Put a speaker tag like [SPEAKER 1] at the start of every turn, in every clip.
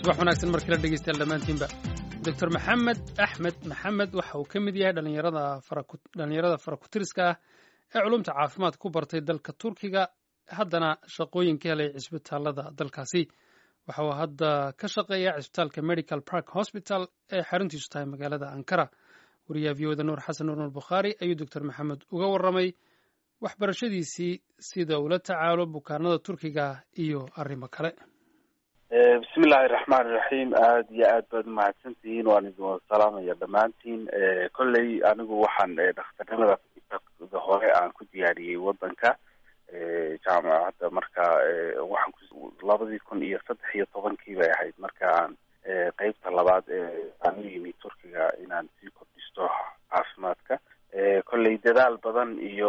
[SPEAKER 1] wax wanaagsan markii la dhegeystayaal dhammaantiinba doctor maxamed axmed maxamed waxa uu ka mid yahay dhallinyarada faradhallinyarada farakutiriska ah ee culumta caafimaad ku bartay dalka turkiga haddana shaqooyin ka helay cisbitaalada dalkaasi waxa uu hadda ka shaqeeyaa cisbitaalka medical park hospital ee xaruntiisu tahay magaalada ankara wariyaha v oda nuur xasan nuur nuur bukhaari ayuu doctor maxamed uga warramay waxbarashadiisii sida ula tacaalo bukaanada turkiga iyo arrimo kale
[SPEAKER 2] bismi illaahi raxmaan iraxiim aada iyo aad baad umahadsantihiin waan idin wada salaamaya dhammaantiin kolley anigu waxaan dhakhtarnimada hore aan ku diyaariyey wadanka jaamacadda marka waxaan labadii kun iyo saddex iyo tobankii bay ahayd marka aan qeybta labaad aan u yimi turkiga inaan sii kordhisto caafimaadka kolley dadaal badan iyo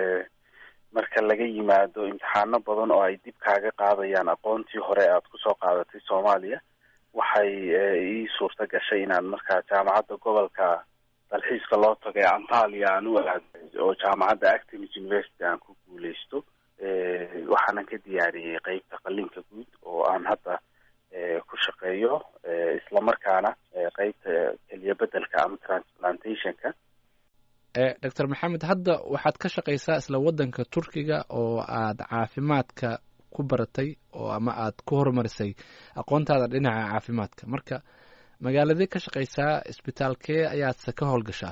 [SPEAKER 2] marka laga yimaado imtixaano badan oo ay dib kaaga qaadayaan aqoontii hore aad kusoo qaadatay soomaaliya waxay ii suurta gashay inaan markaa jaamacadda gobolka dalxiiska loo tagay antalia aan u aaday oo jaamacadda actimis university aan ku guuleysto waxaanan ka diyaariyey qeybta qalinka guud oo aan hadda ku shaqeeyo islamarkaana qeybta keliya bedelka ama transplantationka
[SPEAKER 3] doctor maxamed hadda waxaad ka shaqaysaa isla waddanka turkiga oo aad caafimaadka ku baratay oo ama aad ku horumarisay aqoontaada dhinaca caafimaadka marka magaaladee ka shaqaysaa isbitaalkee ayaadse ka howlgashaa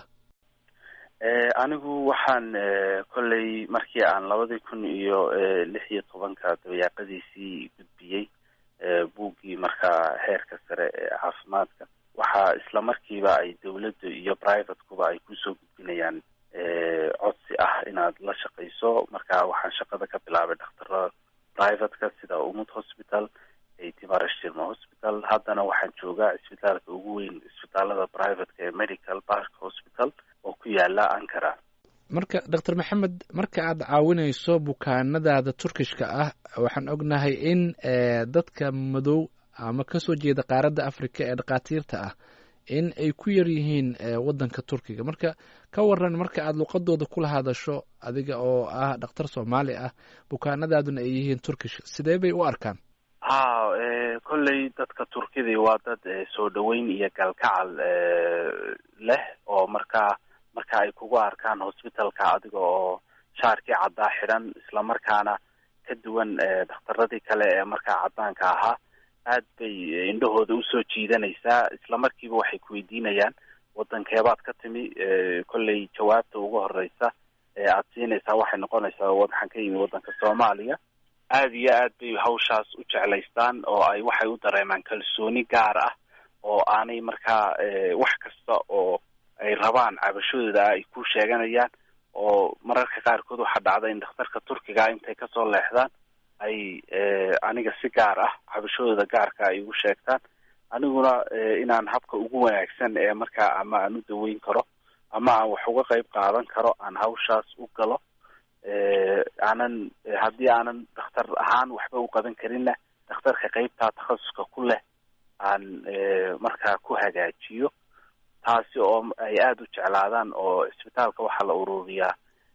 [SPEAKER 2] anigu waxaan kolley markii aan labadii kun iyo lix iyo tobanka dabayaaqadiisii gudbiyey buuggii markaa heerka sare ee caafimaadka waxaa isla markiiba ay dawladda iyo privatekuba ay kusoo gudbinayaan codsi ah inaad la shaqayso marka waxaan shaqada ka bilaabay dhakhtarada privateka sida umud hospital timarashirma hospital haddana waxaan joogaa cisbitaalka ugu weyn cisbitaalada privateka ee medical park hospital oo ku yaala ankara
[SPEAKER 3] marka doctor maxamed marka aad caawinayso bukaanadaada turkishka ah waxaan ognahay in dadka madow ama kasoo jeeda qaaradda africa ee dhakhaatiirta ah in ay ku yar yihiin waddanka turkiga marka ka waran marka aada luqadooda kula hadasho adiga oo ah dhakhtar soomaali ah bukaanadaaduna ay yihiin turkish sidee bay u arkaan
[SPEAKER 2] ha kolley dadka turkidii waa dad soo dhaweyn iyo galkacal leh oo markaa marka ay kugu arkaan hosbitalka adiga oo shaarkii caddaa xidhan islamarkaana ka duwan dhakhtaradii kale ee markaa caddaanka ahaa aad bay indhahooda usoo jiidanaysaa isla markiiba waxay kuweydiinayaan wadankeebaad ka timi kolley jawaabta ugu horeysa ee aad siinaysaa waxay noqonaysaa waxaan ka yimi waddanka soomaaliya aad iyo aad bay hawshaas u jeclaystaan oo ay waxay u dareemaan kalsooni gaar ah oo aanay markaa wax kasta oo ay rabaan cabashadooda ay ku sheeganayaan oo mararka qaarkood waxaa dhacda in dhakhtarka turkiga intay kasoo leexdaan ay aniga si gaar ah cabashadooda gaarka ay ugu sheegtaan aniguna inaan habka ugu wanaagsan ee markaa ama aan u daweyn karo ama aan wax uga qeyb qaadan karo aan hawshaas u galo aanan haddii aanan dhakhtar ahaan waxba u qaban karinna dhakhtarka qeybtaa takhasuska ku leh aan markaa ku hagaajiyo taasi oo ay aada u jeclaadaan oo cisbitaalka waxaa la ururiyaa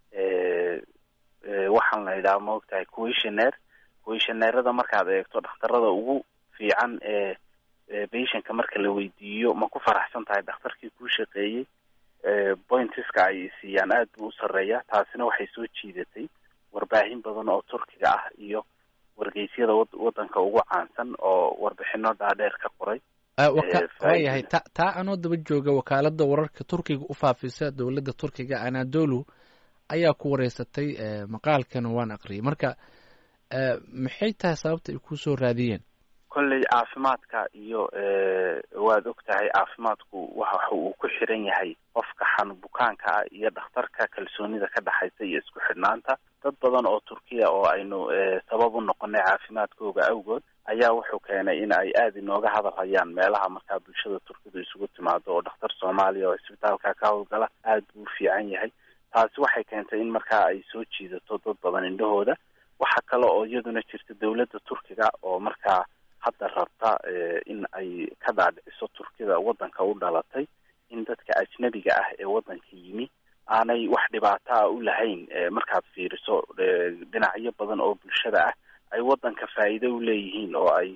[SPEAKER 2] waxaan la yidhaha maogtahay questionaire questionairada markaad eegto dhakhtarada ugu fiican ee patientka marka la weydiiyo ma ku faraxsan tahay dhakhtarkii kuu shaqeeyey pointiska ay siiyaan aad buu u sarreeya taasina waxay soo jiidatay warbaahin badan oo turkiga ah iyo wargeysyada waddanka ugu caansan oo warbixino dhaadheer ka qoray
[SPEAKER 3] waayahay ta taa anoo daba jooga wakaalada wararka turkiga u faafisa dowladda turkiga anadolu ayaa ku wareysatay maqaalkana waan aqriyay marka maxay tahay sababta ay kusoo raadiyeen
[SPEAKER 2] kolley caafimaadka iyo waad og tahay caafimaadku waxa uu ku xiran yahay qofka xanu bukaanka ah iyo dhakhtarka kalsoonida ka dhexaysa iyo isku xidhnaanta dad badan oo turkiya oo aynu sabab u noqonay caafimaadkooga awgood ayaa wuxuu keenay in ay aada inooga hadal hayaan meelaha markaa bulshada turkidu isugu timaado oo dhakhtar soomaaliya oo cisbitaalka ka howlgala aada buu u fiican yahay taasi waxay keentay in markaa ay soo jiidato dad badan indhahooda waxa kale oo iyaduna jirta dowladda turkiga oo markaa hadda rabta in ay ka dhaadhiciso turkida waddanka u dhalatay in dadka ajnabiga ah ee waddanka yimi aanay wax dhibaato ah u lahayn markaad fiiriso dhinacyo badan oo bulshada ah ay waddanka faa'iido u leeyihiin oo ay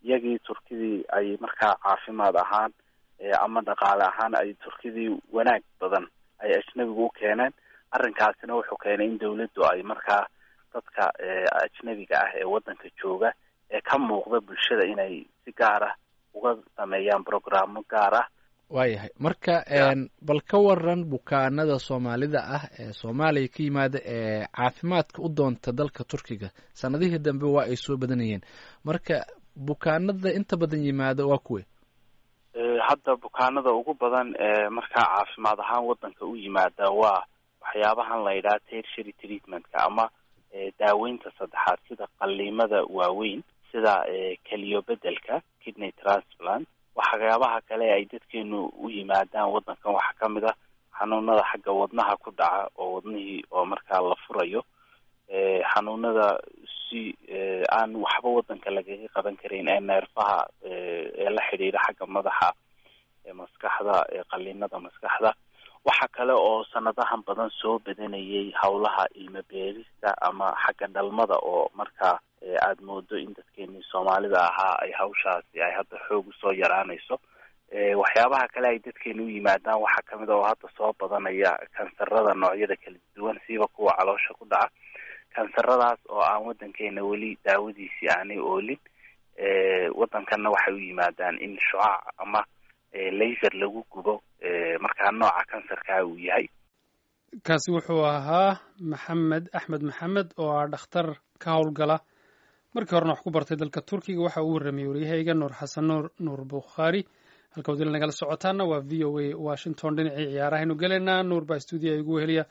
[SPEAKER 2] iyagii turkidii ay markaa caafimaad ahaan ama dhaqaale ahaan ay turkidii wanaag badan ay ajnabigu u keeneen arrinkaasina wuxuu keenay in dawladdu ay markaa dadka ajnabiga ah ee waddanka jooga ee ka muuqda bulshada inay si gaar ah uga sameeyaan programmo gaar ah
[SPEAKER 3] waayahay marka bal ka waran bukaanada soomaalida ah ee soomaaliya ka yimaada ee caafimaadka u doonta dalka turkiga sanadihii dambe waa ay soo badanayeen marka bukaanada inta badan yimaada waa kuwe
[SPEAKER 2] hadda bukaanada ugu badan ee markaa caafimaad ahaan waddanka u yimaada waa waxyaabahan la yidhaha tertiary treatmentka ama daaweynta saddexaad sida qaliimada waaweyn sida keliyo bedelka kidney transplant waxyaabaha kale ay dadkeenu u yimaadaan waddankan waxaa ka mid ah xanuunada xagga wadnaha ku dhaca oo wadnihii oo markaa la furayo xanuunada si aan waxba waddanka lagaga qaban karin ee neerfaha ee la xidhiidha xagga madaxa ee maskaxda ee qaliinada maskaxda waxa kale oo sanadahan badan soo badanayay howlaha ilmo beerista ama xagga dhalmada oo markaa aada moodo in dadkeenii soomaalida ahaa ay hawshaasi ay hadda xoog usoo yaraanayso waxyaabaha kale ay dadkeena u yimaadaan waxaa kamid a oo hadda soo badanaya kansarada noocyada kala duwan siiba kuwa caloosha ku dhaca kansaradaas oo aan waddankeena weli daawadiisii aanay oolin waddankanna waxay u yimaadaan in shucaac ama laser lagu gubo markaa nooca kansarkaa uu yahay
[SPEAKER 1] kaasi wuxuu ahaa maxamed axmed maxamed oo ah dhakhtar ka howlgala markii horena wax ku bartay dalka turkiga waxa uu warramiyey waryahayga nuur xasan nuur nuur bukhaari halka wadila nagala socotaana waa v o a washington dhinacii ciyaarahaynu gelaynaa nuur baa stuudiya igu weheliya